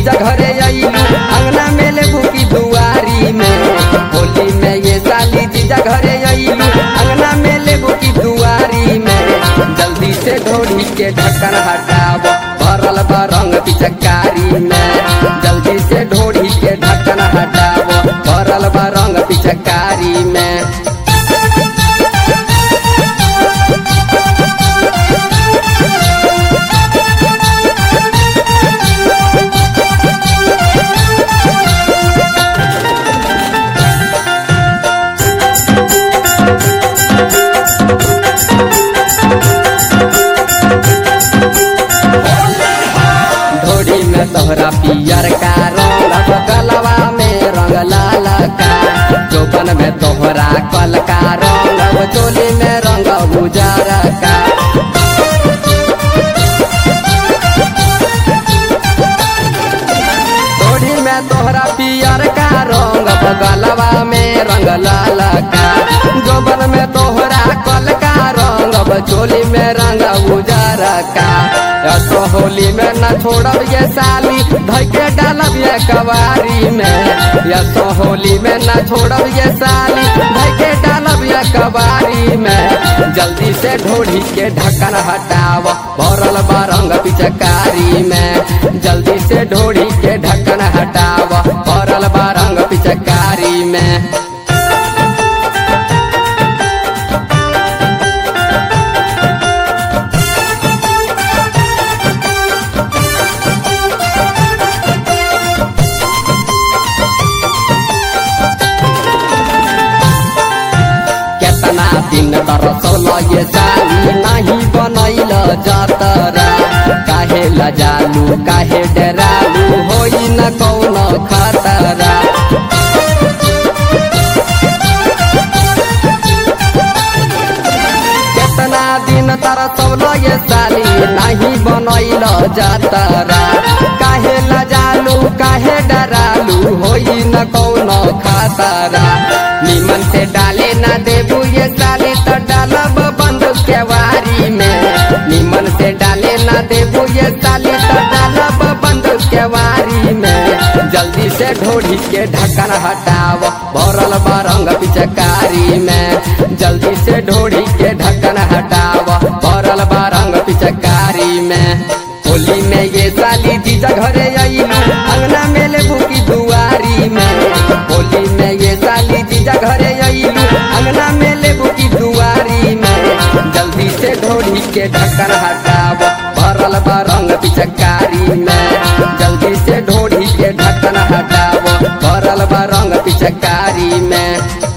जीजा घरे अइलू अंगना में लेबू की दुआरी में होली में ये साली जीजा घरे अइलू अंगना में लेबू की दुआरी में जल्दी से ढोली के ढक्कन हटाव भरल बा रंग पिचकारी में जल्दी से ढोली के ढक्कन हटाव भरल बा रंग पिचकारी में ढोड़ी में तोहरा पियर का रंग गलवा में रंग लाल का चौपन में तोहरा कल का रंग चोली में रंग उजर का ढोड़ी में तोहरा पियर का रंग गलवा में रंग लाल का जोबन में तोहरा कल का रंग चोली में रंग उजर का तो होली में न छोड़ब ये साली धके डालब ये कवारी में या तो होली में न छोड़ब ये साली धके डालब ये कवारी में जल्दी से ढोढ़ी के ढक्कन हटाव भरल बारंग पिचकारी में जल्दी से ढोढ़ी के ढक्कन हटाव भरल बारंग पिचकारी में केतना दिन तरसल ये साली नहीं बनैल जतरा काहे लजालू काहे डरालू होई न कौन खतरा केतना दिन तरसल ये साली नहीं बनैल जतरा काहे लजालू काहे डरालू होई न कौन खतरा निमन से डाले ना देबू ये साले तो डालब बंद केवारी में निमन से डाले ना देबू ये साले तो डालब बंद केवारी में जल्दी से ढोढ़ी के ढक्कन हटाव भरल बारंग पिचकारी में जल्दी से ढोढ़ी के ढक्कन हटाव भरल बारंग पिचकारी में होली में ये साली जीजा घरे अइलू अंगना में लेबू की दुआरी में होली में ये साली जीजा घरे अइलू अंगना में लेबू की दुआरी में जल्दी से ढोढ़ी के ढक्कन हटाव भरल बा रंग पिचकारी में जल्दी से ढोढ़ी के ढक्कन हटाव भरल बा रंग पिचकारी में